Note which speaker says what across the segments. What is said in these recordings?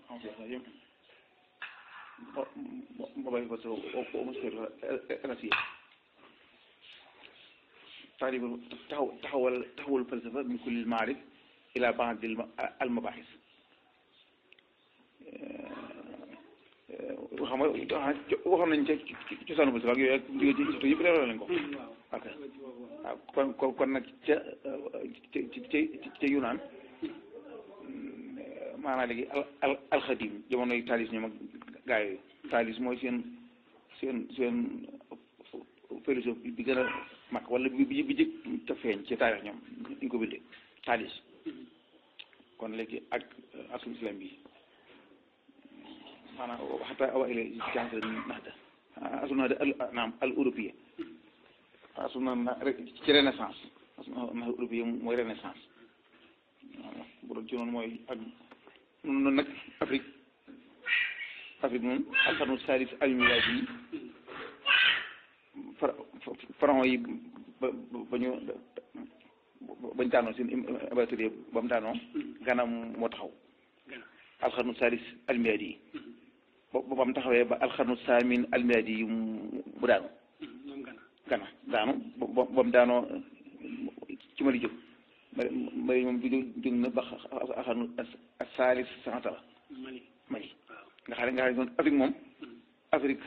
Speaker 1: yëpp ma bàyyi ko sa mosquée rasiya taalib taxaw taxawal taxawal falsafa min kulli maarif ila baadil al mabahis xam nga waxoon nañ ca cosaanu falsafa ak yooyu ak jóge ci surtout yëpp leeral nañ ko ok waaw kon kon kon nag ca ca ca ca Yunaan maanaam léegi al al alxadim jamonoy taalis ñoom ak gaa yooyu taalis mooy seen seen seen philosophe bi gën a mag wala bi bi bi jëkk ca feeñ ci taarix ñoom ñu ko bindee taalis kon léegi ak asul islam bi maanaam xataa awa ile jaxasal naxda asul naxda al naam al européen asul na ci renaissance asul na européen mooy renaissance bu doon ci noonu mooy ak noonu nag Afrique Afrique moom alxarnu saalis almilaadi yi pharaon yi ba ba ñu bañ daanoo seen impératrice ba mu daanoo Gana moo taxaw alxarnu saalis almilaadi yi ba ba mu taxawee ba alxarnu saamin almilaadi yi mu daanu Gana daanu ba ba mu daanoo ci Mali jóg Mali moom bi jóg na ba alxarnu saalis sanatala Mali nga xam ne nga xam ne Afrique moom Afrique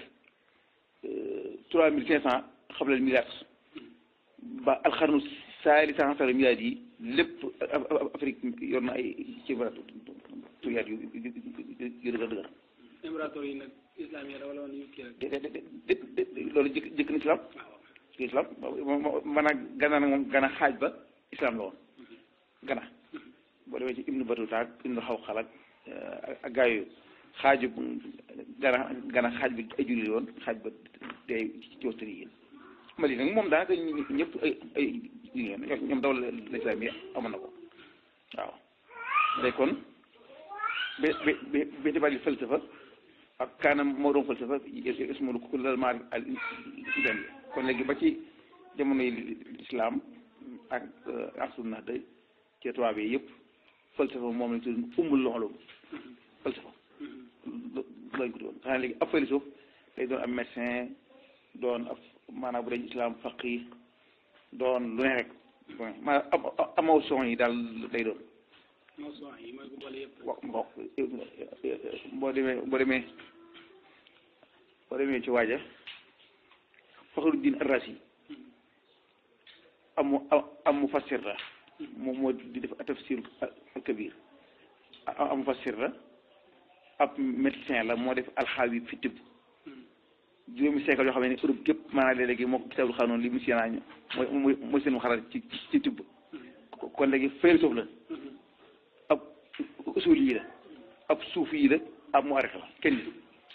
Speaker 1: trois mille cinq cent xablal milliard ba alxarnu saali cent cent milliards yi lépp Afrique yor na ay ci milliards yu yu dëgër dëgër.
Speaker 2: impérator yi nag islam yi wala woon yu kii rek.
Speaker 1: de de de de loolu jëkk jëkk na islam. islam maanaam Gana nag moom Gana xaaj ba islam la woon Gana boo demee ci Ibnu Batuta ak Ibnu Xawqal ak ak gaa yooyu xaaju Gana Gana xaaj bi ay jullit woon xaaj ba tey ci wastari yi Mali nag moom daanaka ñëpp ay ay jigéen ñoom dawla l'islam yi amoon na ko waaw day kon bi bi bi bi tibali falsafa ak kaanam moo doon falsafa ismul kullal maarif al islami kon léegi ba ci jamonoy islam ak ak sunna day ci tubaab yi yëpp falsafa moom lañ tudd ummul loxolum falsafa lañ ko doon xanaa léegi ab philosophe day doon am médecin doon ab maanaam bu dee islam faqih doon lu ne rek maanaam émotion yi daal day doon
Speaker 2: émotion yi mooy bu boole yëpp.
Speaker 1: wa mbokk boo demee boo demee boo demee ci waaja Faxruddin Ar-Razi am mu am mufassir la moom moo di def tafsir al-kabir am mufassir la ab médecin la moo def alxaawi fi tibb juróomi siècle yoo xam ne Europe gépp maanaam léegi moo ko kitaabul xaanoon li monsieur Nañu mooy mooy mooy seen xaral ci ci tibb kon léegi philosophe la ab usul yi la ab suuf yi la ab mu arrêté la kenn nit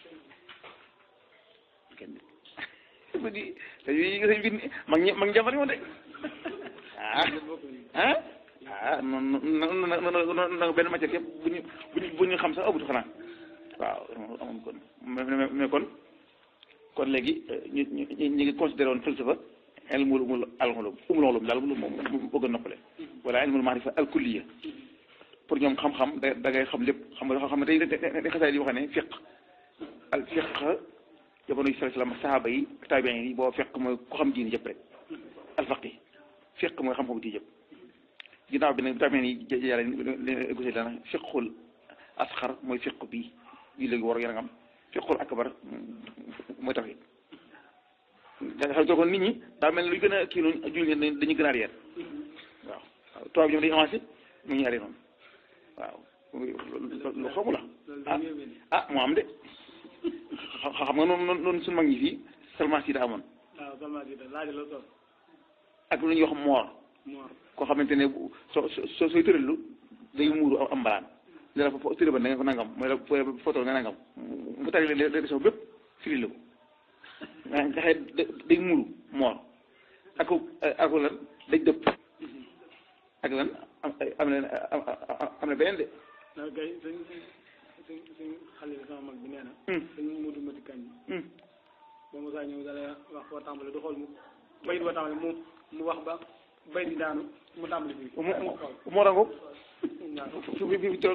Speaker 1: kenn nit dafa di dañuy sëñ bi mag ñi mag njàmbari woon de ah ah ah non non non non benn matière yëpp bu ñu bu ñu bu ñu xam sax amutu xanaa waaw amoon kon mais mais kon kon léegi ñu ñu ñu ngi considéré woon falsafa ilmul umul alxulum umul ulum daal moom moom bëgg a noppale wala ilmul maarifa alkulliya pour ñoom xam-xam da da ngay xam lépp xam nga xam ne day day xasaay di wax ne fiq al fiq jamono yi salaam sahaaba yi taabiin yi boo fiq mooy ku xam diini jëpp rek al faqi fiq mooy xam-xam diini jëpp ginnaaw bi nag taabiin yi yàlla leen égosé dana fiqul asxar mooy fiq bii bii léegi war yaram fiqul akbar mooy tawhid xam nga kon nit ñi daa mel ne luy gën a kii noonu jullit ñi dañuy gën a arrière waaw waaw tubaab ñoom dañuy avancé mu ñu arrière noonu waaw lu xamu la ah ah moo am de xam nga noonu noonu suñu mag ñi fii seulement si da amoon
Speaker 2: waaw seulement si da laaj la toog
Speaker 1: ak lu ñuy wax moor
Speaker 2: moor
Speaker 1: koo xamante ne soo soo sooy tëralu day muuru am mbalaan li la fa tëra ba da nga ko nangam mooy la photo nga nangam mu tari leen leçon bépp firi la ko nga xëy day muuru moor ak ak lan daj dëpp ak lan am na am na beneen de
Speaker 2: ndax kay suñ suñ suñ xale bi sama mag bi nee na suñ mudu mati kañ ba Moussa ñëw dala wax foo tàmbali du xool mu bayit boo tàmbali mu mu wax ba bayit bi daanu mu tàmbali fii
Speaker 1: moo rango
Speaker 2: waaw
Speaker 1: fi fi fi toll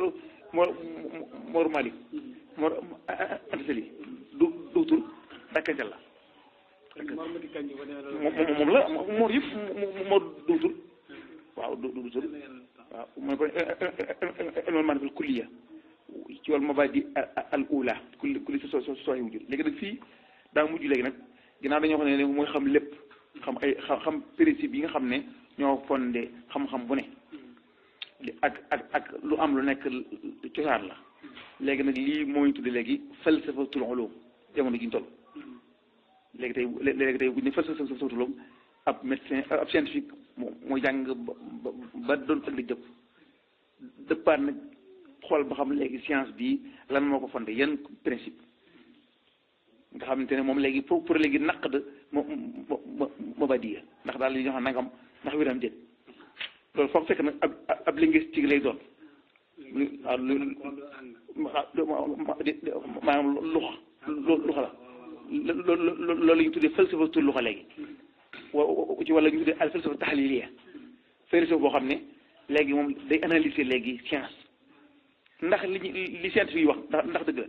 Speaker 1: Mor Mor Malick Mor Antasali du duutul dakkancal la
Speaker 2: Mor Mati Kanji ba nee
Speaker 1: moom moom la Mor yëpp Mor duutul waaw du duutul waaw mooy ko ilmul maarifatul kulliya ci wàllu mabaadi al ula kulli kulli so so sooy wujud léegi nag fii daa mujj léegi nag ginnaaw dañoo xam ne mooy xam lépp xam ay xam principe yi nga xam ne ñoo fondé xam-xam bu ne ak ak ak lu am lu nekk cosaan la léegi nag lii moo ñu tudde léegi falsafatul ulum jamono ji ñu toll léegi tey léegi tey bu ñu ne falsafatul ulum ab médecin ab scientifique mooy jàng ba ba doon ëllëg jëpp dëppaat nag xool ba xam léegi science bi lan moo ko fondé yan principe nga xamante ne moom léegi pour pour léegi naq de mo mo mo ba diya ndax daal li ñu wax nangam ndax wéram déet loolu foog fekk nag ab ab linguistique lay doon waaw lu maanaam luxa luxa la loolu la ñu tuddee falsafatul luxa léegi wa ci wala ñu tuddee al falsafa taxliliya falsafa boo xam ne léegi moom day analyser léegi science ndax li li scientifique yi wax ndax ndax dëgg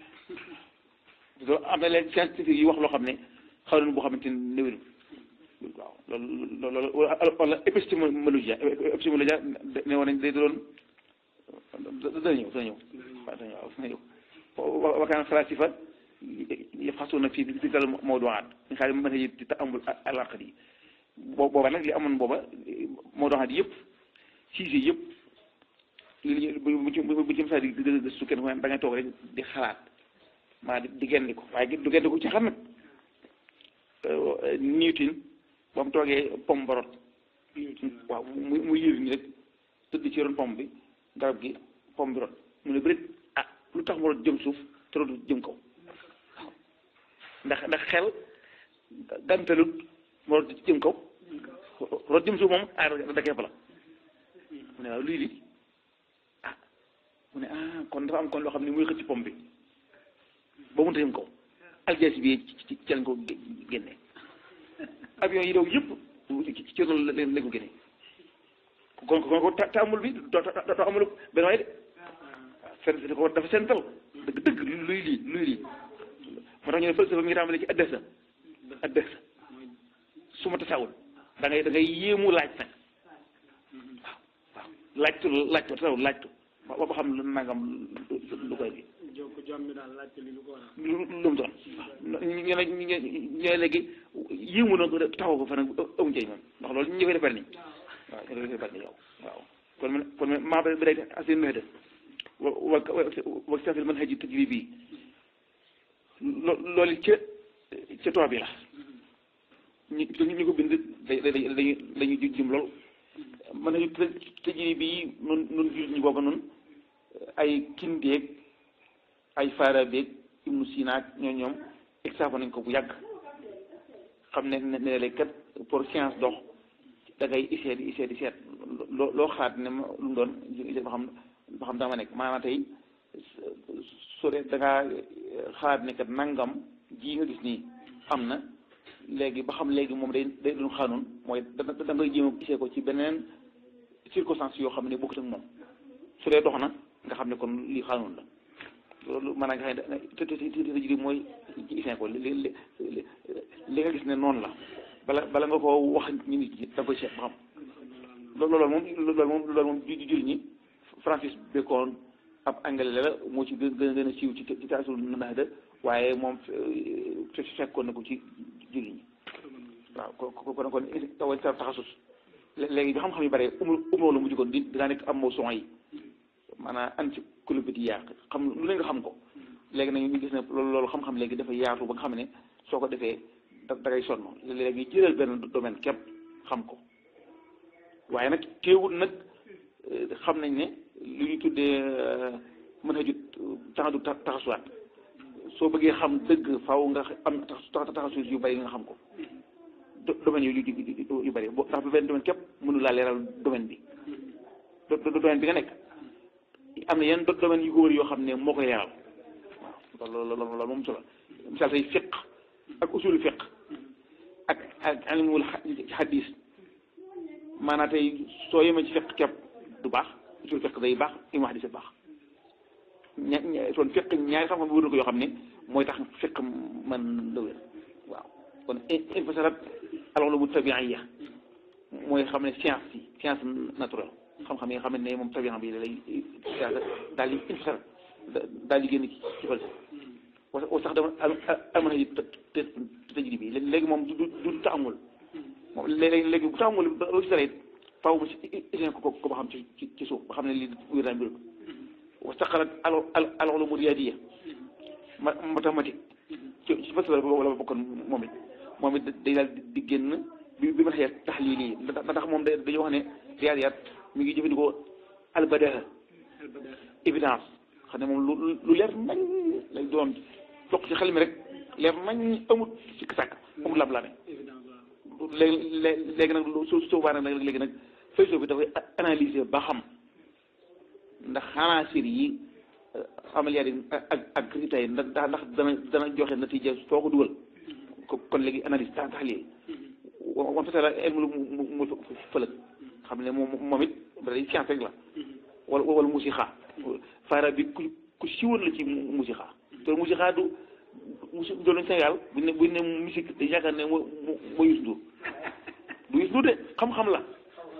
Speaker 1: la am na leen scientifique yi wax loo xam ne xaw nañu boo xamante ne néew waaw loolu loolu wala épistémologie épistémologie ne woon nañ day doon dana ñëw dana ñëw waaw dana ñëw dana ñëw wakaan falasifa yafxasuuna fii bi dal mawduwaat ñu xam ne mën nañu di amul alaqat yi boo booba nag li amoon booba mawduwaat yëpp sujet yëpp li bu ci bu ci msa di gëstu kenn da ngay toog rek di xalaat maa di gendi ko waaye du gendi ko ci xam nag Newton ba mu toogee pomme ba rot waaw mu mu yëri ni rek tëdd ci ron pomme bi garab gi pomme bi rot mu ne bërit ah lu tax mu rot jëm suuf te rot jëm kaw waaw ndax ndax xel gantalut mu rot jëm kaw rot jëm suuf moom ah da kepp la mu ne waaw lii li ah mu ne ah kon dafa am kon loo xam ne muy xëcc pomme bi ba mënta jëm kaw aljaasi bi ci ci lañ ko génne avion yi daw yëpp ci ci loolu lañ ko génne kon kon ko ta amul bi doo doo amul benn waay de fen ko dafa sental dëgg dëgg luy lii luy lii moo tax ñu ne falsafa mi ngi tàmbale ci addesa addesa su ma tasawul da ngay da ngay yéemu laaj nag waaw waaw laajtu laajtu tasawul laajtu ba ba xam lu nangam lu koy bi
Speaker 2: jokk jom mi daal laajte li lu ko waral
Speaker 1: lu lu mu doon ñu ne ñu ne léegi yéemu na ko taxaw ko fa nag amuñ cay moom ndax loolu ñu koy defar nii waaw ñu koy defar nii yow waaw kon man kon man maa bi day asin mehda wa wa wa safil man haji tajri bii lo loolu ca ca toit bi la ñu ñu ko bind day day dañuy dañuy jum loolu man haji tajri bii nun nun jur ñu booba nun ay kindeeg ay Farabi Ibnu Sina ak ñoo ñoom examen nañ ko bu yàgg xam ne ne ne léegi kat pour science dox da ngay essayer di essayer di seet loo loo xalaat ne ma lu mu doon ba xam ba xam dama nekk maanaam tey soo dee da ngaa xalaat ne kat nangam ji nga gis nii am na léegi ba xam léegi moom day day doon xaanoon mooy da da ngay jéem a gisee ko ci beneen circonstance yoo xam ne bokkut ak moom su dee dox na nga xam ne kon lii xaanoon la. loolu maanaam nga xam ne te te te te ji mooy ci isin ko li li li nga gis ne noonu la bala bala nga koo wax ñu nit ñi da koy seet ba xam loolu loolu moom loolu moom loolu moom ju jur ñi Francis Bacon ab anglais la moo ci gën gën a siiw ci ci taasul naada waaye moom fekkoon na ko ci jur ñi waaw ko ko kon kon tawal sa taxasus léegi bi xam-xam yu bare umul umuloo la mujj kon di dinaa nekk am moo son yi maanaam encyclopédie yàq xam lu ne nga xam ko léegi nag ñu gis ne loolu loolu xam-xam léegi dafa yaatu ba nga xam ne soo ko defee da da ngay sonn léegi jëlal benn domaine képp xam ko waaye nag teewul nag xam nañ ne lu ñu tuddee mën a jut taxadu taxasuwaat soo bëggee xam dëgg faaw nga am taxasuus yu bari nga xam ko domaine yu yu bari boo ndax benn domaine képp mënu laa leeral domaine bi domaine bi nga nekk am na yenn domaine yu ko wër yoo xam ne moo koy leeral waaw loolu loolu loolu moom solo misaal say fiq ak usulu fiq ak ak ilmul hadis maanaam tey soo yemee ci fiq képp du baax usul fiq day baax ilmu hadis baax ña ña kon fiq ñaari xam-xam wër na ko yoo xam ne mooy tax fiq man la wér waaw kon infasarat al-ulumu tabi'iyya mooy xam ne science yi science naturelle xam-xam yi nga xam ne moom tabi'a bi lay science daal di infasarat daal di génn ci ci fal wa sax dama almana yi te tëjri bi léegi moom du du taamul moom léegi léegi bu taamul loo ci dara it faaw mu si ko ko ba xam ci ci ci suuf ba xam ne lii wér naa mbir wa saqalat al al al ulumu riyadiyya mathématique ci ci fasal wala bokkoon moom it moom it day daal di génn bi bi ma xëyee taxliil yi ndax ndax moom dañoo wax ne riyaadiyaat mi ngi jëfandikoo albadaha évidence xam ne moom lu lu leer nañ lay doon toq ci xel mi rek leer nañ amut sikk sàkk amut lam-lame léegi léegi nag su soobaa nag léegi nag philosophe bi dafay analyser ba xam ndax xanaa sir yi amaliyaat yi ak ak résultats yi ndax ndax dana dana joxe natiija soo ko dugal kon léegi analyse tax taxlil wan fasala ilmu mu mu fëlëg xam ne moom moom it day science rek la wala wala musixa faara bi ku ku siwoon la ci musixa te musixa du musi doon Sénégal buñ ne buñ ne musique dañ yaakaar ne moo moo Youssou Ndour du Youssou Ndour de xam-xam la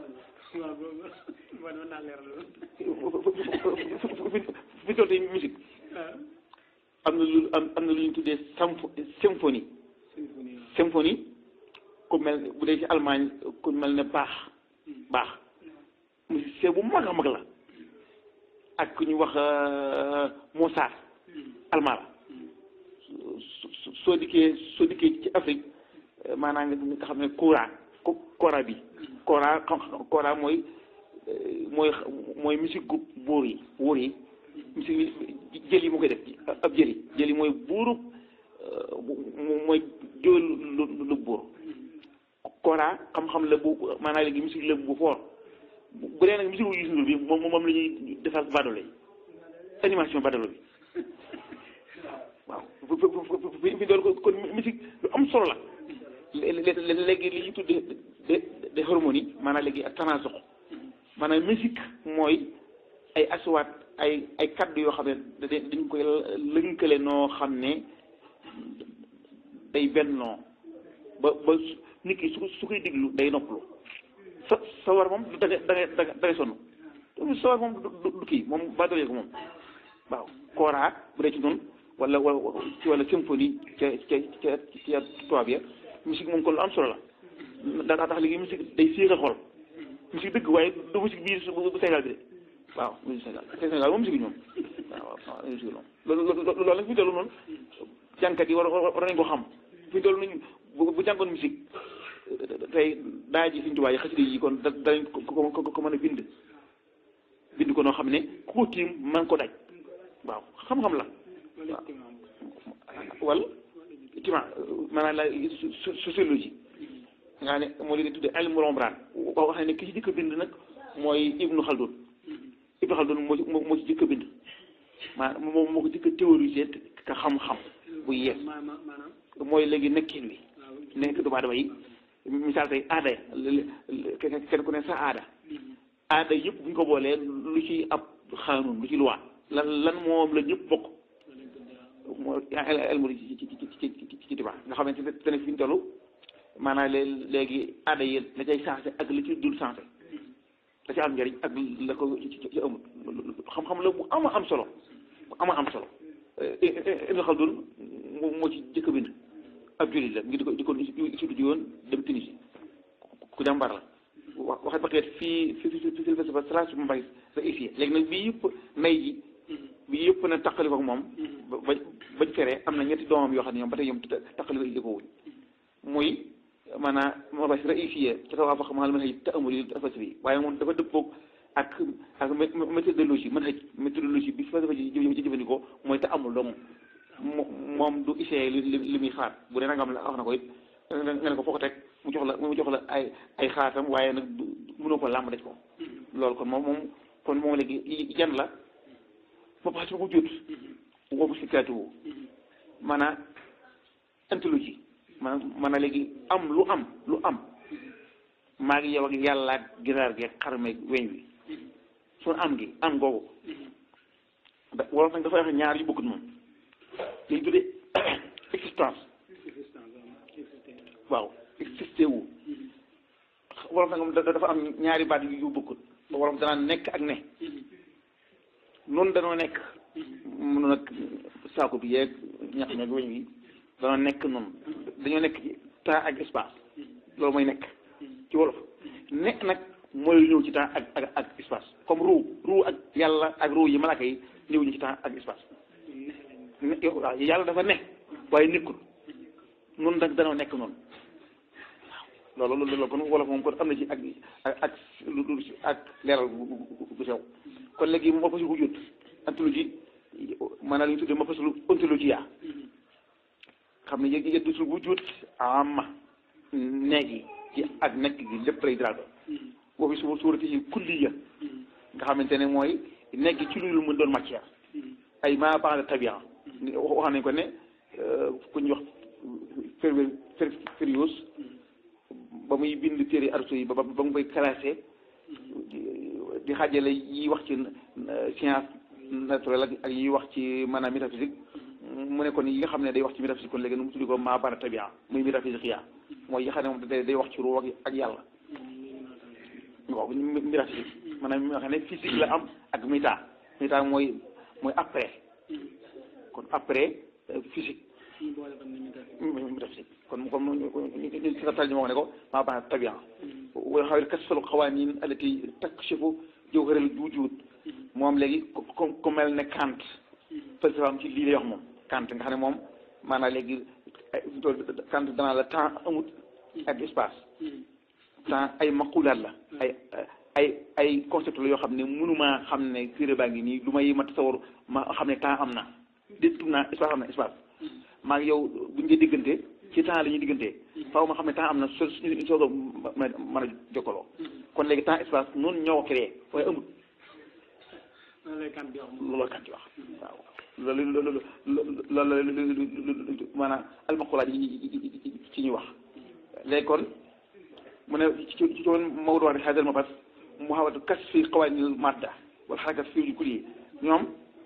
Speaker 1: fi toll tey musique am na lu am am na lu ñu tuddee sympho symphonie symphonie ku mel bu dee ci Allemagne ku mel ne baax baax musicien bu mag a mag la ak ku ñu wax Mozart allemand la soo dikkee soo dikkee ci Afrique maanaam nga xam ne kora kora bi kora kora mooy mooy mooy musique gu buur yi buur yi musique jël yi moo koy def ab jël yi jël yi mooy buuru mooy jóol lu lu buur kora xam-xam la bu maanaam léegi musique la bu fort bu dee nag musique wu Youssou Ndour bi moom moom la ñuy defal badolo yi animation badolo bi waaw fi fi doon kon musique lu am solo la léegi li ñu tuddee de de harmonie maanaam léegi ak tanasuq maanaam musique mooy ay aswaat ay ay kaddu yoo xam ne dañ koy lënkale noo xam ne day bennoo ba ba nit ki su su koy diglu day noppalu sa sa war moom da ngay da ngay da ngay sonn sa war moom du kii moom ba dolee ko moom waaw kora bu dee ci noonu wala wala ci wala symphonie ca ca ca ca tubaab ya musique moom kon lu am solo la daa tax léegi musique day séexal xol musique dëgg waaye du musique bii bu Sénégal bi de waaw musique Sénégal Sénégal moom musique ñoom waaw waaw musique ñoom loolu loolu loolu nag fi toll noonu jànkat yi war war nañ ko xam fi toll nañ bu jàngoon musique tey daa ji suñu tubaab yi xasida yi kon da danañ ko ko ko mën a bind bind ko noo xam ne ku ko tiim man ko daj waaw xam-xam la waaw wala tima maanaam la sociologie nga ne moo leen tuddee ilmu Rembrandt wax ne ki ci jëkk a bind nag mooy Ibnu Khaldun Ibnu Khaldun moo ci moo ci jëkk a bind maanaam moom moo ko jëkk a théoriser ka xam-xam bu yees mooy léegi nekkin wi nekk doomu aadama yi misaal tey aada kenn ku ne sa aada aada yëpp bu ñu ko boolee lu ci ab xaanun lu ci luwaa lan lan moom la ñëpp bokk moo elmu ci ci ci ci ci tibaa nga xamante ne te ne fi ñu toll maanaam léegi aada yi la cay sensé ak li ci dul sensé la ci am njëriñ ak la ko ci ci amut xam-xam la bu ama am solo bu ama am solo Ibn Khaldun moo ci jëkk bind ab jullit la ngi di ko di ko étude ji woon dem Tunisie ku jàmbar la wax waxe paquet fii fi fi fi fi ba sala suma mbay sa ici léegi nag bii yëpp nay ji bii yëpp na taqali ko moom ba bañ feree am na ñetti doomam yoo xam ne ñoom ba tey ñoom taqali ko wuñ muy maanaam ma basi raïsiye ca taw afax maal mën xëj te amul yi fasri waaye moom dafa dëppoog ak ak méthodologie mën xëj méthodologie bi fa dafa jëfandikoo mooy te amul doomu moom du essayé li li muy xaar bu dee nangam la wax na ko it nga ne ko foo ko teg mu jox la mu jox la ay ay xaatam waaye nag mënoo ko làmb daj ko loolu kon moom moom kon moom léegi jan la ba pax si ko jut woobu si kaatuwu maanaam anthologie maanaam maanaam léegi am lu am lu am maa ngi yow ak yàlla ak ginaar gi xar meeg weñ wi suñu am gi am googu wolof nag dafa wax ñaar yu bokkut moom li ñu tuddee existence
Speaker 2: existence existé
Speaker 1: waaw existé wu wolof nag moom da- dafa am ñaari baat yu yu bokkut wolof danaa nekk ak ne noonu danoo nekk mun nag saako bi yeeg ñax meeg weñ wi danoo nekk noonu dañoo nekk ci temps ak espace loolu mooy nekk ci wolof nekk nag mooy ñëw ci temps ak ak ak espace comme ruu ruu ak yàlla ak ruu yi malaaka yi ñëw ñu ci temps ak espace ne waaw yàlla dafa ne waaye nekkul noonu nag danoo nekk noonu waaw loolu loolu kon wolof moom kon am na ci ak ak ak lu lu ak leeral bu bu bu sew kon léegi moo fasul wujud anthologie maanaam li ñu tuddee moo fasul ontologie yaa xam ne yëg yëddusul wujud amma neeg yi ci ak nekk gi lépp lay diraal boobu su suurati yi kulliya nga xamante ne mooy nekk ci lu mu doon matière ay maa baax la tabia wax nañ ko ne ku ñuy wax fer fer Férios ba muy bind téere arso yi ba ba ba mu koy classé di xaajale yi wax ci science naturelle ak ak yi wax ci maanaam métaphysique mu ne kon yi nga xam ne day wax ci métaphysique kon léegi nu mu tuddi ko maa bana tabia muy métaphysique yaa mooy yi nga xam ne moom day day wax ci ruu ak ak yàlla waaw métaphysique maanaam mi nga xam ne physique la am ak méta méta mooy mooy après kon après physique
Speaker 2: ñu boole ko ni ñu def
Speaker 1: métaphysique kon comme ñu si tal ñu wax ne ko maa bana tabia wa xawil kasfalu xawaanin allati takshifu jawharal wujud moom léegi ku ku mel ne Kant falsafaam ci lii lay wax moom Kant nga xam ne moom maanaam léegi Kant danaa la temps amut ak espace temps ay maqulaat la ay ay ay concept la yoo xam ne mënumaa xam ne téere baa ngi nii lu may ma tasawar ma xam ne temps am na déttu naa espace am na espace maa ngi yow buñ dee diggante ci temps la ñuy diggante faaw ma xam ne temps am na so suñu soog a mën a jokkaloo kon léegi temps espace noonu ñoo ko créé waaye amut
Speaker 2: loolu lay kan di wax moom
Speaker 1: loolu la kan ci wax waaw loolu loolu loolu loolu maanaam almaqulaat yi ci ñuy wax léegi kon mu ne ci ci ci woon Maodo wax ne xaajal ma fas mu xawatu kas fi qawaanil madda wala xarakat fi kulli ñoom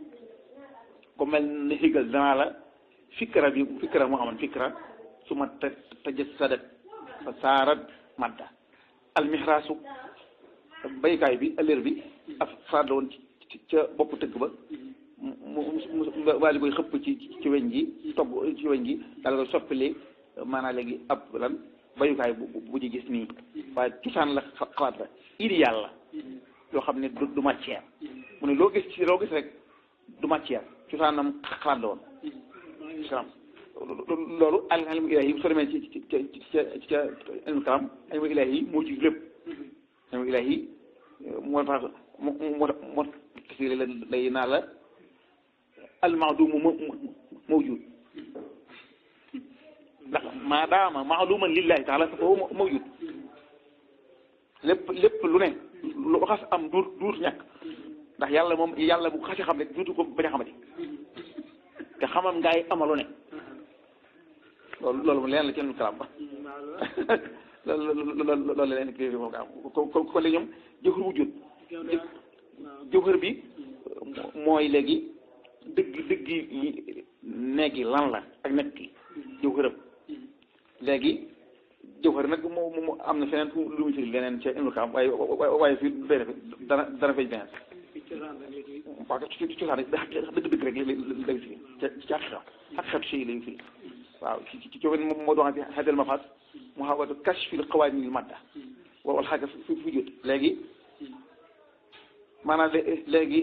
Speaker 1: ko mel ne Hegel danaa la fikra bi fikra moo amoon fikra su ma ta tajassadat fa saarat madda almihraasu baykaay bi ëllër bi af faat la woon ci ca bopp tëgg ba mu mu mu waa ji koy xëpp ci ci weñ gi togg ci weñ gi daal koy soppili maanaam léegi ab lan bayukaay bu bu ñu gis nii waaye cosaan la xalaat la idéal la yoo xam ne du du matière mu ne loo gis ci loo gis rek du matière cosaanam xalaat la woon salaam loolu al ilmu ilaahi soo demee ci ci ca ci ca ilmu kalam ilmu ilaahi moo ci lépp ilmu ilaahi moo tax moo moo moo kisi la lay naa la almaadumu mawjud ndax maadaama maaluman lillahi taala fa huwa mawjud lépp lépp lu ne lu xas am duut duut ñàkk ndax yàlla moom yàlla bu xasee xam rek duutu ko bañ a xamati te xamam ngaay amalu ne loolu loolu leen la ci ilmu kalam ba loolu loolu loolu leen kii foofu am ko ko ko léegi ñoom jëxër wujud jëxër bi mooy léegi dëgg dëgg yi neegi lan la ak nekk gi jëxëram léegi jëxër nag moo moo am na feneen fu lu muy firi leneen ca ilmu kalam waaye waaye fii day def dana dana feeñ beneen waaw ci ci cosaan rek dëgg dëgg rek lay lay firi ca ci xaqiqa xaqiqatu shay lay firi waaw ci ci coono moom moo doon xajal ma faat mu xawatu kashfil qawaanil madda wala xaaga fi fi jot léegi maanaam léegi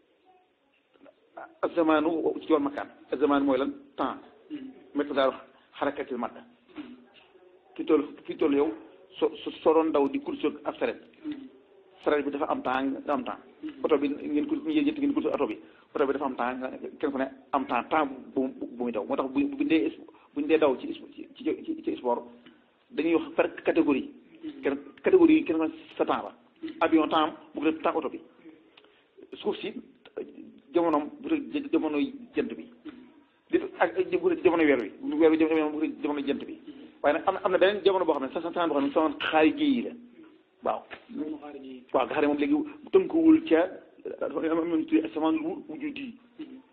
Speaker 1: azamaanu ci yoon makaan azamaanu mooy lan temps miqdaaru xarakatil madda fi toll fi toll yow so soo doon daw di course ab saret saret bi dafa am temps nga am temps oto bi ngeen ko yéen ñett ngeen course oto bi oto bi dafa am temps kenn ku ne am temps temps bu bu muy daw moo tax bu bu dee buñ dee daw ci ci ci ci sport dañuy wax par catégorie kenn catégorie yi kenn ko sa temps la avion temps bu ko def temps oto bi suuf si jamonoom bu dee jamono jant bi di ak bu dee jamono weer wi weer wi jamono bu dee jamono jant bi waaye nag am na am na beneen jamono boo xam ne sa temps boo xam ne sama xaari ji yi la waaw waaw nga xam ne moom léegi tënkuwul ca dafa am tuuti asamaan wu wujudi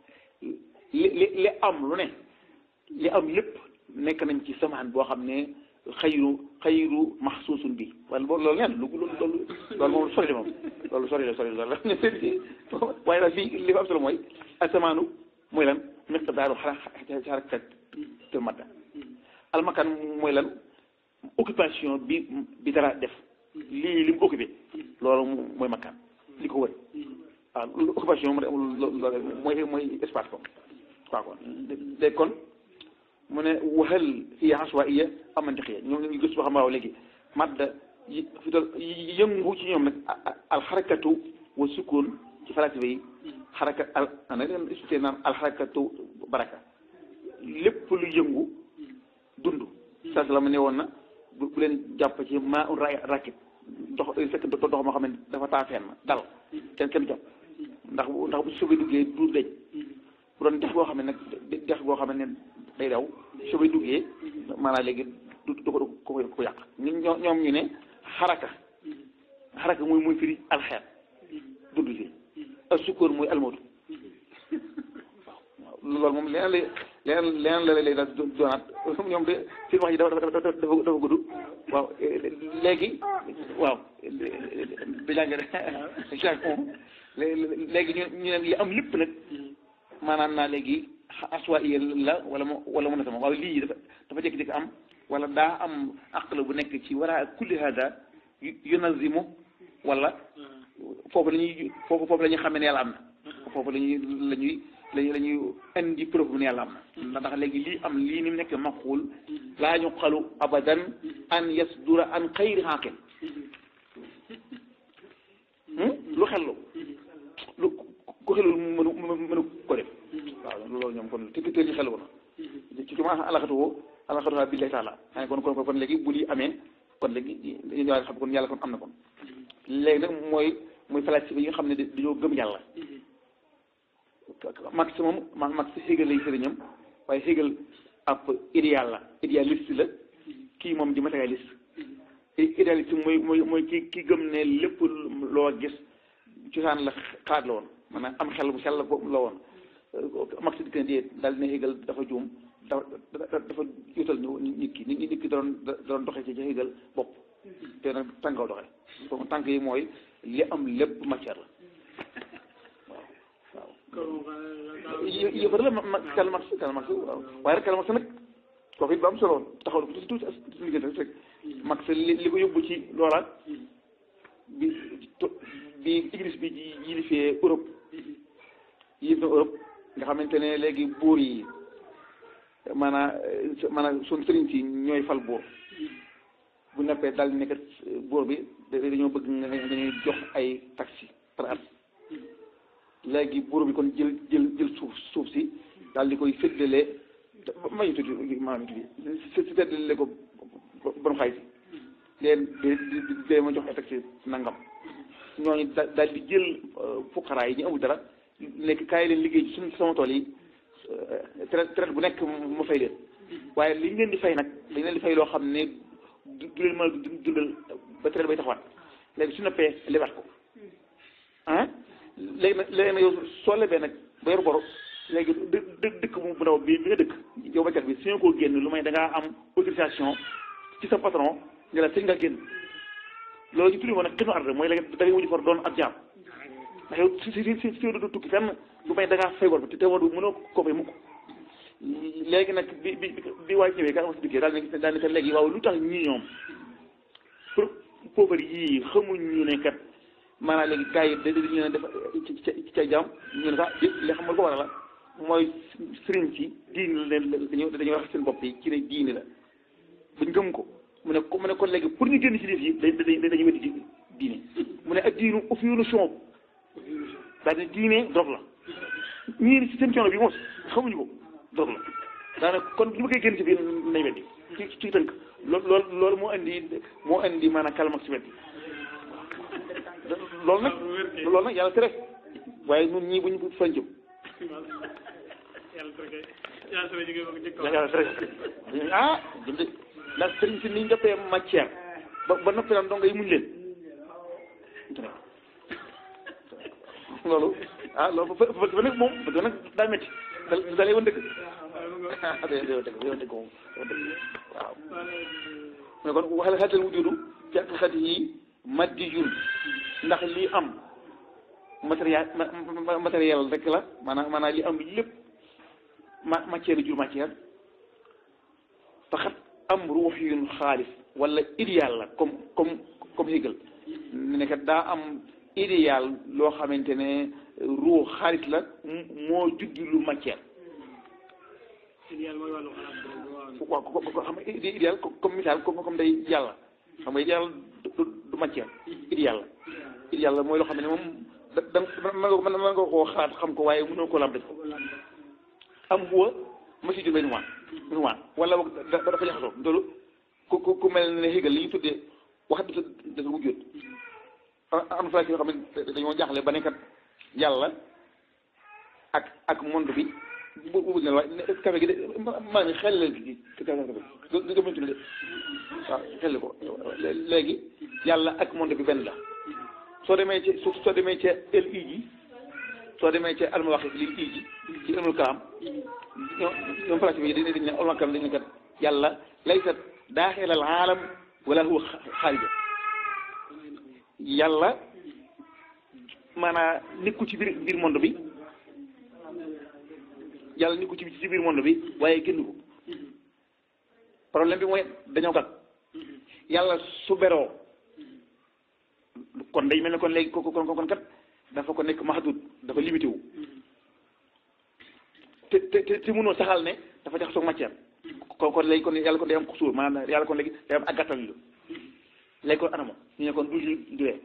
Speaker 1: li li li am lu ne li am lépp nekk nañ ci samaan boo xam ne xayru xayru maxsuusun bi wala boobu loolu leen lu loolu loolu loolu moom sori la moom loolu sori la sori la waaye daal fii li fa am solo mooy asamaanu mooy lan miqdaaru xarakat tel madda almakan mooy lan occupation bi bi dara def lii li mu occupé loolu mooy makkaan li ko wër waaw occupation mu loolu mooy mooy espace ko waaw kon léegi kon mu ne waxal hiya aswaiya am mantiqiya ñoom ñu gëstu ba xam waaw léegi madda yi fi doon yëngu ci ñoom nag alxarakatu wa sukun ci falasifa yi xaraka al ana leen expliqué naan alxarakatu baraka lépp lu yëngu dund saa la ma ne woon na bu leen jàpp ci maa un ra rakit dox fekk dox moo xam ne dafa taafeen na dal kenn kenn jàpp ndax ndax bu soobee duggee du deñ bu doon dex goo xam ne nag dex goo xam ne day daw soobee duggee maanaam léegi du du ko ko ko yàq ñoom ñoom ñu ne xaraka xaraka muy muy firi alxeet dund si ak sukkoor muy almootu waaw loolu moom leneen lay leneen leneen la lay daal doonaat ñoom de seen wax yi dafa dafa dafa dafa gudd waaw léegi waaw da jàng léegi ñu ñu ne li am lépp nag maanaam naa léegi aswa iya la wala mo wala mën a sama waaw lii dafa dafa jékki-jékki am wala daa am aqla bu nekk ci wara kulli hada yunazimu wala foofu la ñuy foofu foofu la ñuy xamee ne yàlla am na foofu la ñuy la ñuy lañu la ñuy indi preuve ne yàlla am na ndax léegi lii am lii ni mu nekk maxuul laa ñu xalu abadan an yasdura an xayri xaqil lu xellu lu ku xelul mënu mënu ko def waaw loolu ñoom kon te te ñu xelu woon ci ci ma alaxatu woo alaxatu billahi taala xane kon kon kon léegi bu lii amee kon léegi ñu ñëwaat xam kon yàlla kon am na kon léegi nag mooy mooy falasifa yi nga xam ne dañoo gëm yàlla Marx moom ma Marx Hegel lay sëriñam waaye Hegel ab idéal la idéaliste la kii moom di matérialiste idéaliste mooy mooy mooy ki ki gëm ne lépp loo gis cosaan la xalaat la woon maanaam am xel bu sell la woon Marx di ko dee daal ne Hegel dafa juum dafa dafa yutal nit ki nit nit ki da doon da doon doxee ci Hegel bopp te nag tànkaw doxee donc tànk yi mooy li am lépp matière la yëfar la ma Karl Marx Karl Marx waaw waaye rek Karl Marx nag kooku it ba am solo taxaw ko tuuti tuuti as liggéey rek Marx li li ko yóbbu ci loola bi bi église bi yilifee Europe yilif na Europe nga xamante ne léegi buur yi maanaam maanaam suñ sëriñ si ñooy fal buur bu neppee daal di nekk buur bi dañoo bëgg nga ñuy jox ay taxi par at léegi buur bi kon jël jël jël suuf suuf si daal di koy séddale ma ñu tuddi maanaam tuddi si séddale ko borom xaalis si leen di di di ma jox ay taxi nangam ñooñu daal di jël fuqaraa yi ñu amul dara nekk kaay leen liggéey ci suñu sama tool yi traite traite bu nekk ma fay leen waaye li ñu leen di fay nag dañ leen di fay loo xam ne du leen mën a dundal ba traite bay taxawaat léegi su noppee lebaat ko ah léegi nag léegi nag yow soo lebee nag ba yor boro léegi dë dë dëkk bu ndaw bi bi nga dëkk yow baykat bi su ñu ko génn lu may da ngaa am autorisation ci sa patron nga la sëñ nga génn loolu ñu tuddi woon nag xinu arde mooy léegi da ngay mujj far doon ab jaam ndax yow si si si si du tukki fenn lu may da ngaa fay bor bi te war du mënoo ko fay mukk léegi nag bi bi bi waay ñëwee ka si dikkee daal ne daal ne kat léegi waaw lu tax ñii ñoom pour pauvre yii xamuñ ñu ne kat maanaam léegi gars yi dañu ne def ci ci ca jàmm ñu ne sax li xam nga ko waral la mooy sëriñ ci diini la leen dañu dañuy wax seen bopp yi ci ne diini la buñ gëm ko mu ne ko mu ne kon léegi pour ñu génn ci def yi dañuy dañuy weddi diine mu ne ak diinu ufiyunu shoob daal ne diine drogue la ñii ci seen coono bi moos xamuñu ko drogue la daanaka kon bu ñu bëggee génn ci biir nañ weddi ci ci tënk loolu loolu loolu moo indi moo indi maanaam kalmak ci weddi loolu nag loolu nag yàlla tere waaye ñun ñii bu ñu fañ jëm yàlla tere ah jëm de ndax sëriñ si ni ñu jàppee matière ba ba noppi naan donga yi muñ leen loolu ah loolu fa fa nag moom fa nag daa métti da da lay woon dëgg ah day day woon dëgg day woon dëgg moom waaw mais kon waxal xatal wujudu ci xati yi maddiyun ndax lii am matériel matériel rek la maanaam maanaam li am lépp ma matière jur matière faxat am ruux yun xaalis wala idéal la comme comme comme Hegel ne kat daa am idéal loo xamante ne ruux xaalis la moo juddi lu matière
Speaker 2: idéal mooy wàllu xalaat boobu
Speaker 1: waaw ko ko xam nga idéal comme misaal comme comme day yàlla xam nga idéal du du matière idéal la idéal la mooy loo xam ne moom da da mën nga koo xalaat xam ko waaye mënoo koo lam def ko am huwa masi jur benn waan benn waan wala boog dafa jaxasoo loolu ku ku ku mel ne Hegel li ñu tuddee wax dëgg dëgg bu jot am na yoo xam ne dañoo jaaxle ba nekkat yàlla ak ak monde bi bu bu ne waaye café gi de maa ngi xel leen gi café gi nga mëntu de waaw xel ko léegi yàlla ak monde bi benn la soo demee ci soo demee ca el i ji soo demee ca almawaqif lil i ji ci ilmul kalaam ñoom ñoom place bi dañ dañ ne ilmul kalaam dañ ne kat yàlla laysat daaxil al aalam wala huwa xaarija yàlla maanaam nekku ci biir biir monde bi yàlla nekku ci ci biir monde bi waaye génn ko problème bi mooy dañoo kat yàlla su beroo kon day mel ne kon léegi ko kon kon kat dafa ko nekk mahdud dafa limité wu te te te mënoo saxal ne dafa jaxasoo matière kon kon léegi kon yàlla kon day am xusuur maanaam yàlla kon léegi day am ak gàttal lu léegi kon anamo ñu ne kon du duwee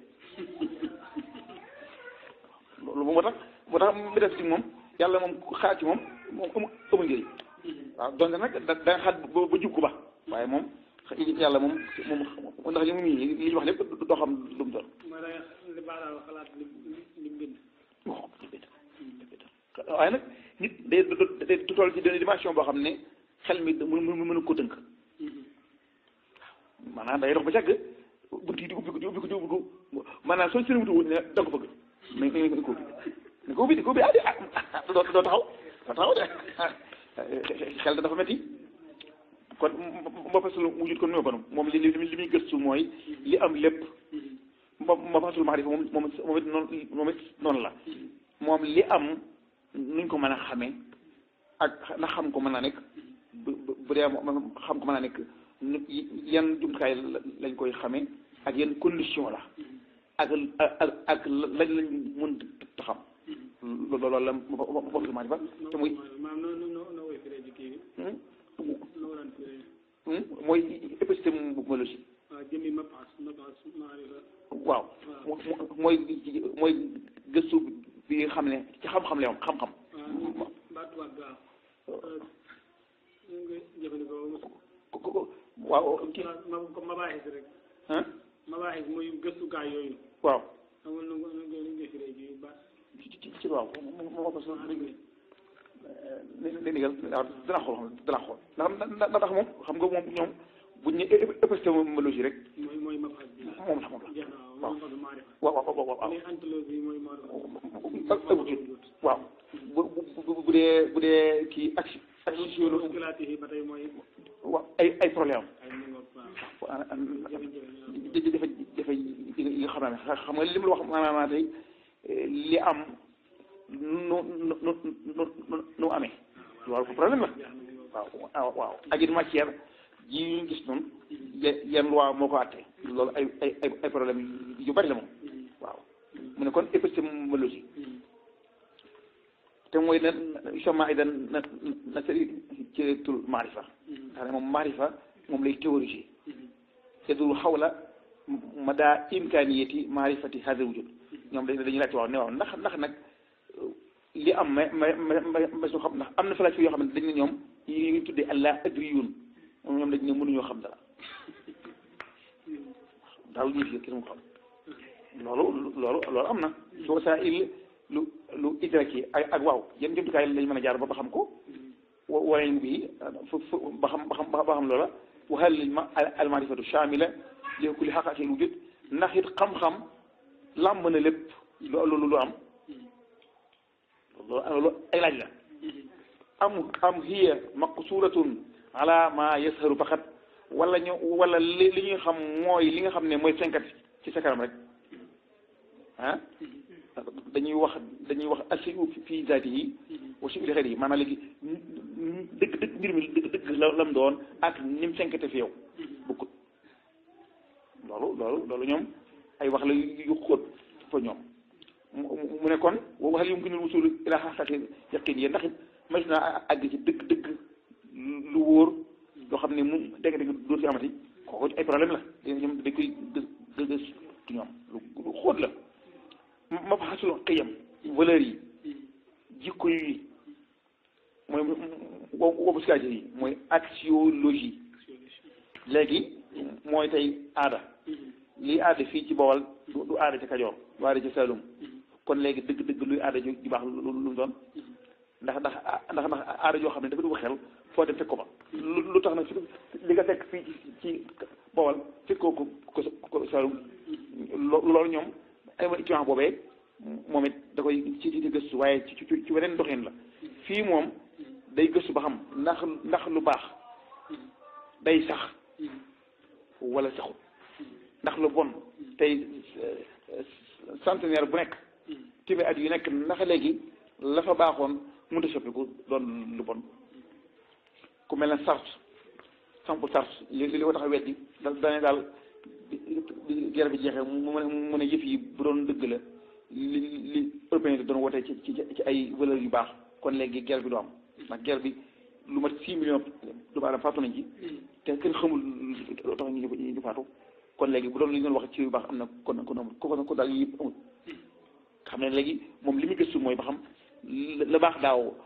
Speaker 1: loolu moo tax moo tax mi def ci moom yàlla moom xaar ci moom moom amu amul njëriñ waaw donte nag da da nga xaat ba ba jub ko ba waaye moom yàlla moom moom ndax li mu nii li ñu wax lépp doo xam lu mu doon
Speaker 2: mooy da li baax daal xalaat li li mu bind
Speaker 1: waaye nag nit day day toll ci benn dimension boo xam ne xel mi mën mën ko tënk maanaam day dox ba càgg bunt yi di ubbi ko di ubbi ko di ubbi ko maanaam soo seen wutu wut ne da nga ko bëgg mais mais ko ubbi ne ko ubbi di ko ubbi ah di ah doo doo taxaw doo taxaw de xel dafa metti kon ma fasul wujut kon nuyoo kon moom li li li muy gëstu mooy li am lépp ma ma fasul maarifa moom moom moom it noonu moom it noonu la moom li am nuñ ko mën a xamee ak na xam ko mën a nekk bu bu dee xam ko mën a nekk yan jumtukaay lañ koy xamee ak yan condition la ak ak ak lañ lañ mën a xam loolu la ma fasul maarifa te muy
Speaker 2: maanaam noo noo noo koy firee ci kii bi noo daan firee
Speaker 1: mooy épistémologie
Speaker 2: waaw jëmmi mapas mapas maarifa
Speaker 1: waaw mooy mooy gëstu bi nga xam ne ci xam-xam la yoon xam-xam
Speaker 2: waaw baatu waat waaw ñu ngi jëfandikoo
Speaker 1: waaw kii
Speaker 2: ma comme mabaaxis rek
Speaker 1: ah
Speaker 2: mabaaxis mooy gëstukaay yooyu
Speaker 1: waaw
Speaker 2: xamul nu nu nu ngi firee ci baat
Speaker 1: ci ci ci waaw moo ko so dégg li ndigal waaw dana xool xam dana xool ndax ndax moom xam nga moom ñoom buñ ne épistémologie rek
Speaker 2: mooy mooy mapas bi
Speaker 1: moom la moom la
Speaker 2: jeex na waaw mooy mapas maarifa
Speaker 1: waaw waaw waaw waaw
Speaker 2: mais anthologie mooy maarifa
Speaker 1: waaw bu bu bu dee bu dee kii action action
Speaker 2: muskulaati yi ba tey mooy
Speaker 1: waaw ay ay problème
Speaker 2: ay mëngoog waaw
Speaker 1: am
Speaker 2: jafe-jafe
Speaker 1: jafe jafe yi nga xam ne xam nga li mu la wax maanaam tey li am nu nu nu nu nu amee loolu ko problème la waaw waaw ak it matière ji ñu gis noonu yenn loi moo ko àtte loolu ay ay ay problème yu bari la moom waaw mu ne kon épistémologie te mooy na soma ay dan na na seri ci tul maarifa xam ne moom maarifa moom lay théoriser yadul xawla mada imkaniyati maarifati hada wujud ñoom dañ dañuy laajte waaw ne waaw ndax ndax nag li am ma ma ma ma su xam ndax am na falaasi yoo xam ne dañ ne ñoom yi ngi tuddee allah adriyun ñoom dañ ne mënuñoo xam dara daaw ñu fi kenn mu xam loolu loolu loolu am na soo saa il lu lu idraki ak ak waaw yan jumtukaay lañ mën a jaar ba ba xam ko wala bi fu fu ba xam ba xam ba xam loola waxal liñ ma al maarifatu shamila li kulli xaqaqil wujud ndax it xam-xam làmb na lépp loolu lu am loolu ay laaj la am am hiya maqsuratun ala ma yasharu faqat wala ñu wala li li ñuy xam mooy li nga xam ne mooy fenkat ci sa kanam rek ah dañuy wax dañuy wax asiu fi zaati yi wa si li xel yi maanaam léegi dëgg dëgg mbir mi dëgg dëgg la lam doon ak ni mu fenkate fi yow bokkut loolu loolu loolu ñoom ay wax la yu xóot fa ñoom mu ne kon waxal yumkinul wusul ila xaqati yaqin yi ndax it mas naa àgg ci dëgg dëgg lu wóor loo xam ne mu dégg dégg dootu fi amati kooku ay problème la ñoom dañ koy gë gës tu ñoom lu xóot la ma fa xasul xëyam valeur yi jikko yi mooy wobu sikage yi mooy axiologie léegi mooy tey aada lii aada fii ci Bawol du aada ci Kajoor du aada ci Saalum kon léegi dëgg-dëgg luy aada ju baax lu mu doon ndax ndax ndax ndax aada joo xam ne dafa dugg xel foo dem fekk ko fa lu tax nag li nga fekk fii ci Bawol fekk ko ko ko Saalum loolu ñoom ay ma étudiant boobee moom it da koy ci ci gëstu waaye ci ci ci weneen doxin la fii moom day gëstu ba xam ndax ndax lu baax day sax wala saxut ndax lu bon tey centenaire bu nekk téeméer at yu nekk ndax léegi la fa baaxoon mënut a soppiku doon lu bon ku mel ne Sartre sample Sartre li li ko tax a weddi da dane daal guerre bi jeexee mu ne mu ne yëf yi bu doon dëgg la li li européen yi doon wootee ci ci ci ay valeurs yu baax kon léegi guerre bi du am ndax guerre bi lu mat six millions doomu aadama faatu nañ ci te kenn xamul loo tax ñu ñu faatu kon léegi bu doon li ñu doon wax ci yu baax am na kon kon amul ko ko daal yëpp amul xam ne léegi moom li muy gëstu mooy ba xam la baax daaw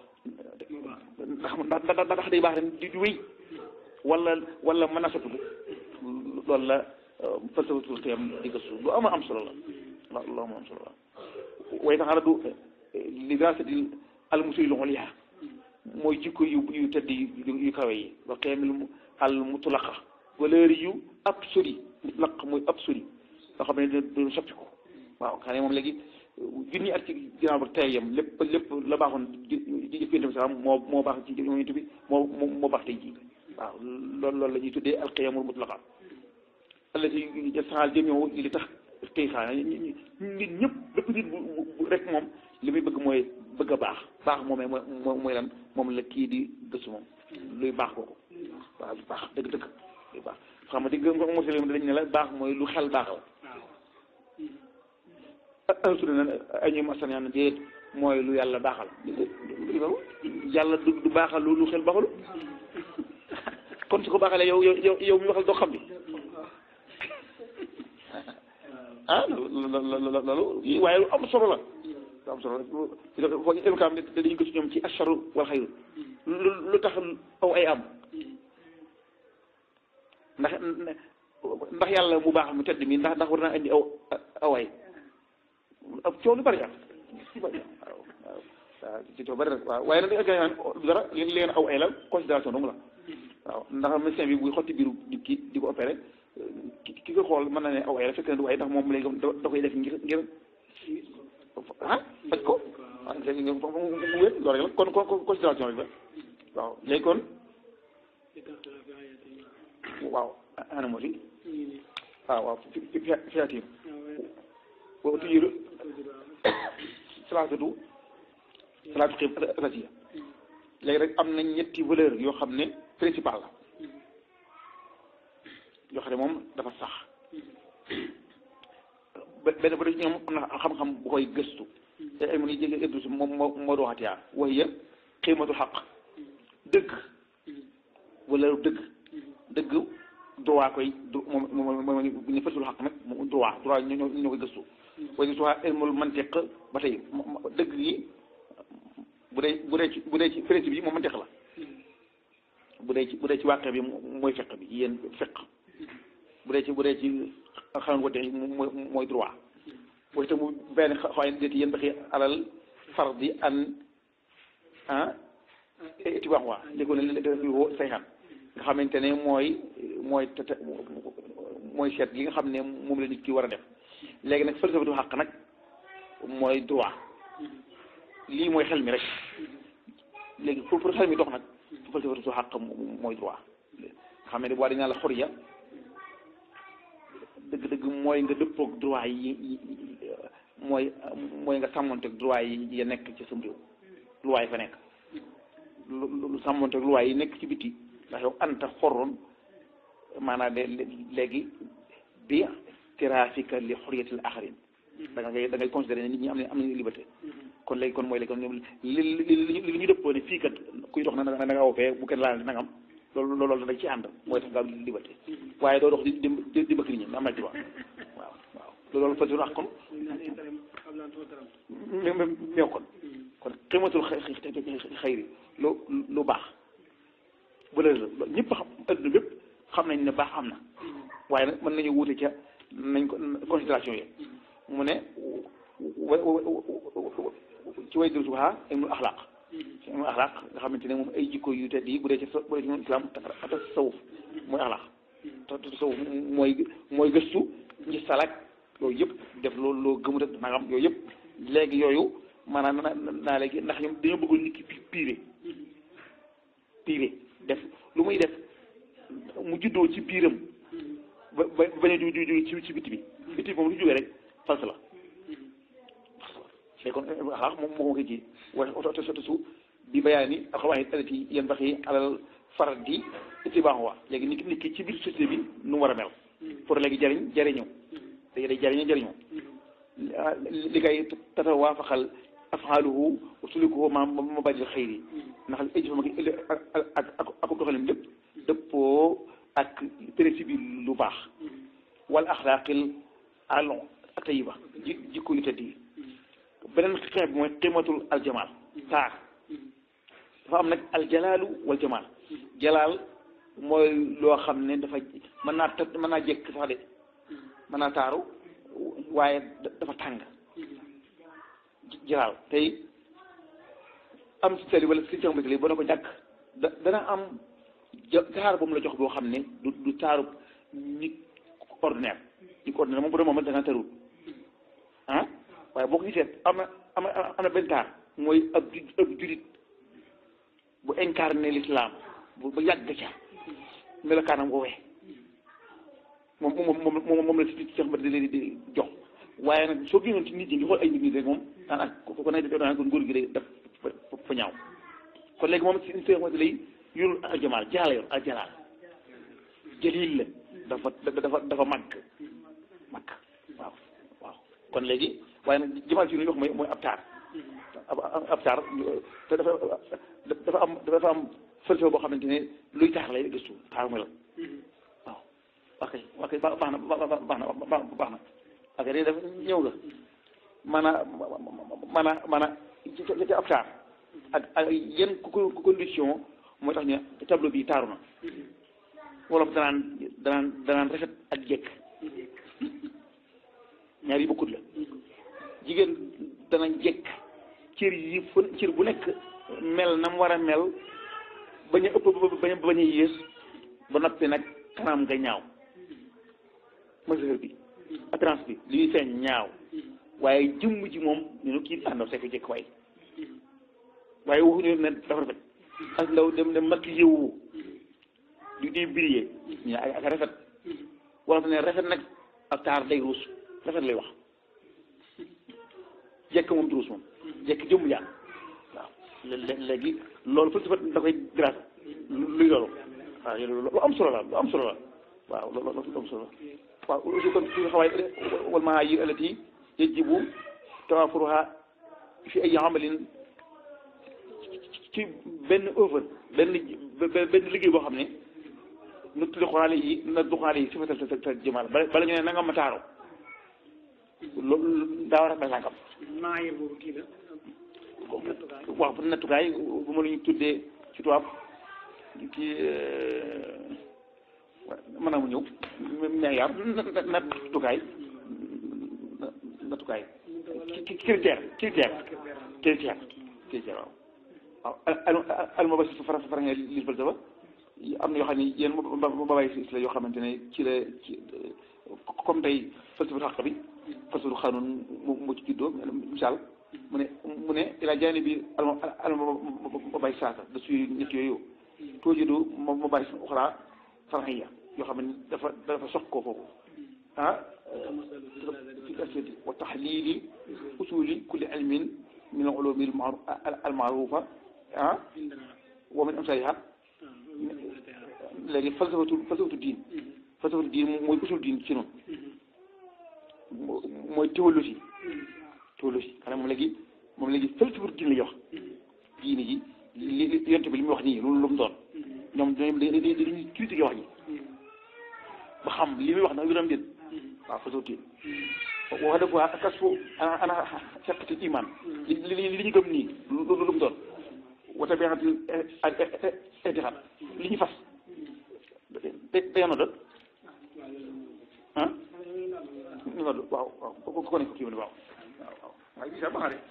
Speaker 1: ndax ndax ndax day baax ren di di wéy wala wala mën a soppiku loolu la falsafatul xiyam di gëstu lu ama am solo la lu ama am solo la way tax du li dirasati al musul ulya mooy jikko yu yu tëdd yu kawe yi wa xiyamil al mutlaqa valeur yu absolu mutlaq mooy absolu loo xam ne du soppiku waaw xam ne moom léegi junni at ci ginnaaw ba tey yam lépp lépp la baaxoon di di jëf yonent bi salaam moo moo baax ci yonent bi moo moo baax tey jii waaw loolu loolu la ñuy tuddee alqiyamul mutlaqa allati saxaal jëm ñëw li tax tey xaa nit ñëpp bépp nit bu rek moom li muy bëgg mooy bëgg a baax baax moomee mooy mooy lan moom la kii di gëstu moom luy baax kooku waaw lu baax dëgg-dëgg luy baax xam nga di nga muslim dañ ne la baax mooy lu xel baaxal alsuna na ay ñoom asan na déet mooy lu yàlla baaxal yàlla du du baaxal lu lu xel baaxalu kon su ko baaxalee yow yow yow mi waxal doo xam bi ah loolu loolu waaye lu am solo la lu am solo la foo ñu émkaam ne dañuy gëstu ñoom ci asharu wal xayru lu tax aw ay am ndax ndax yàlla mu baax mu tedd mi ndax ndax war naa indi aw aw ay ab coow lu bari am waaw waaw waaw ci coow bari rek waaw waaye nag da nga dara li leen aw ay la considération dong la waaw ndax médecin bi buy xotti biiru nit ki di ko opéré ki ki ko xool mën na ne aw ay la fekk na du ay ndax moom léegi da koy def ngir ngir ah faj ko ah mu wér loolu rek la kon kon considération rek la waaw léegi kon waaw ana moo di waaw waaw fi fiatir boobu tujiru salaatu salaatu xib rasiya léegi rek am na ñetti valeur yoo xam ne principal la yoo xam ne moom dafa sax benn ba ñoom am na xam-xam bu koy gëstu te ay mun yi jege ëddu si moom moo moo doxat yaa wax ya xiimatu xaq dëgg valeur dëgg dëgg droit koy moom moom moom ñu fësul xaq nag moom droit droit ñoo ñoo koy gëstu waaye soit ilmul mantiq ba tey dëgg yi bu dee bu dee ci bu dee ci principe bi moom mantiq la bu dee ci bu dee ci wàqe bi mooy feq bi yéen feq bu dee ci bu dee ci xaman wate mooy mooy droit booy te mu benn xawaay déeti yéen baxi alal fardi an ah tibaax waa léegi ne def woo sayxan nga xamante ne mooy mooy tete mooy seet li nga xam ne moom la nit ki war a def léegi nag falsafatu xàq nag mooy droit lii mooy xel mi rek léegi pour pour xel mi dox nag falsafatu su xàq mooy droit xam ne boo dañ naan la xoriya dëgg-dëgg mooy nga dëppoog droit yi mooy mooy nga sàmmonteeg droit yi ya nekk ci sam réew loi yi fa nekk lu sàmmonteeg loi yi nekk ci biti ndax yow anta xorroon maanaam de léegi bi tirafika li xoriyatil axarin da ngay da ngay considéré ne nit ñi am nañ am nañu liberté kon léegi kon mooy léegi kon ñoom li li li ñu dëppoo ne fii kat kuy dox na na nga aw fee bu kenn laal nangam loolu loolu dañ ci ànd mooy tax nga am liberté waaye doo dox di di di bëgg nit ñi am na ci wax waaw waaw loolu fa wax kon même meew kon kon ximatul xayri lu lu baax bu la ñëpp xam adduna bépp xam nañ ne baax am na waaye nag mën nañu wuute ca nañ ko considération yi mu ne ci way dul subha ilmul axlaaq ci ilmul axlaaq nga xamante ne moom ay jikko yu tedd yi bu dee ci bu dee ci moom islam ata tasawuf mooy axlaaq te tasawuf mooy mooy gëstu ngi salak yooyu yëpp def loolu loo gëmut ak nangam yooyu yëpp léegi yooyu maanaam na naa léegi ndax ñoom dañoo bëggoon nit ki piire piire def lu muy def mu juddoo ci biiram ba ba bañ a ju ju ci ci biti bi biti bi moom lu jógee rek fals la léegi kon axlaax moom moo ko ji waaye oto soto su bi bayaani alxawaahid allati yanbaxi alal fardi ittibaahuha léegi nit ki nit ki ci biir société bi nu mu war a mel pour léegi jariñ jariñu day day jariñu jariñu li kay tatawaafaxal afaaluhu wa sulukuhu ma mabadil xayri ndax ay jëfam ak ak ak ak doxalim lépp dëppoo ak principe bi lu baax wal axlaaqil alon tayiba ji jikko yu tedd yi beneen xeex bi mooy qimatul aljamaal taar dafa am nag aljalaalu wal jamaal jalaal mooy loo xam ne dafa mën naa ta mën naa jekk sax de mën naa taaru waaye dafa tàng jalaal tey am si tali wala si caxambitali ba na ko ñàkk da dana am taar ba mu la jox boo xam ne du du taaru nit ordinaire nit ordinaire moom bu doon moom da nga tarul ah waaye boo ko gisee am na am na am na benn taar mooy ab ab julit bu incarné l'islam bu ba yàgg ca melokaanam woowee moom moom moom moom la si ci sax ba di leen di jox waaye nag soo génnoon ci nit ñi di xool ay nit ñi rek moom daan ak ko ko nekk daan ko nguur gi day def fa ñaaw kon léegi moom si si xamante lay yorul aljamaal jalaal yor aljalaal jalil la dafa dafa dafa màgg màgg waaw waaw kon léegi waaye nag jamaal ci lu ñuy wax mooy mooy ab taar ab taar te dafa dafa am dafa am falsafa boo xamante ne luy taar lay gëstu taar mooy la waaw ok ok baax na baax na baax na ok léegi dafa ñëw nga maanaam maanaam maanaam ci ci ab taar ak ak yenn condition mooy tax ñu tableau bi taaru na wolof danaan danaan danaan rafet ak jekk ñaar yi bokkut la jigéen dana jekk cër yi fu cër bu nekk mel na mu war a mel bañ a ëpp bañ a bañ a yées ba noppi nag kanam nga ñaaw mesure bi apparence bi li ñuy feeñ ñaaw waaye jëmm ji moom ñu ne kii àndaw see ko jekk waay waaye waxuñu ne dafa rafet ak ndaw dem dem makk yëwu di di briller ñu ne ak rafet wala ne rafet nag ak taar day ruus rafet lay wax jekk moom du ruus moom jekk jëmm yaa waaw léegi loolu fa sifat da koy grâce luy loolu waaw lu am solo la lu am solo la waaw loolu lu am solo la waaw aussi kon fi xawaay wal maayir allati yajibu tawafuruha fi ay amalin ci benn œuvre benn benn liggéey boo xam ne nu tuddi xoraale yi na du xoraale yi sifatal sa sa jëmal bala bala ñu ne nanga ma taaro loolu daa war a mel nangam
Speaker 2: maayir boobu kii la
Speaker 1: waaw pour nattukaay bu ma lu ñu tuddee ci tubaab kii mën naa mu ñëw meeyaar nattukaay nattukaay critère critère critère critère waaw waaw alma ba si fara fara nga li falsafa am na yoo xam ne yéen ba bàyyi si la yoo xamante ne ci la ci comme tey falsafa xaq bi falsafa xanuun moo moo ci juddoo misaal mu ne mu ne ila jaani bi alma alma bay saata da suy ñett yooyu toojidu ma ma bay uxra farxiya yoo xam ne dafa dafa sox koo foofu ah fi asadi wa taxlili usuli kulli ilmin min al ulumi al maarufa ah wa min amsaliha léegi falsafatu falsafatu diin falsafatu diin mooy usul diin ci noonu mooy théologie théologie xanaa moom léegi moom léegi falsafatu diin la ñuy wax diine ji li li yonte bi li muy wax nii loolu lu mu doon ñoom dañuy dañuy dañuy critiquer wax ji ba xam li muy wax nag yu doon déet waaw falsafatu diin wax dëgg fa kas fu ana ana xeqati iman li li li ñu gëm nii lu lu mu doon wata bi nga xam li ñu fas te te yàlla doon ah ñu nga waaw waaw ko ko ne ko kii waaw waaw waaw waaye bii sax baax na de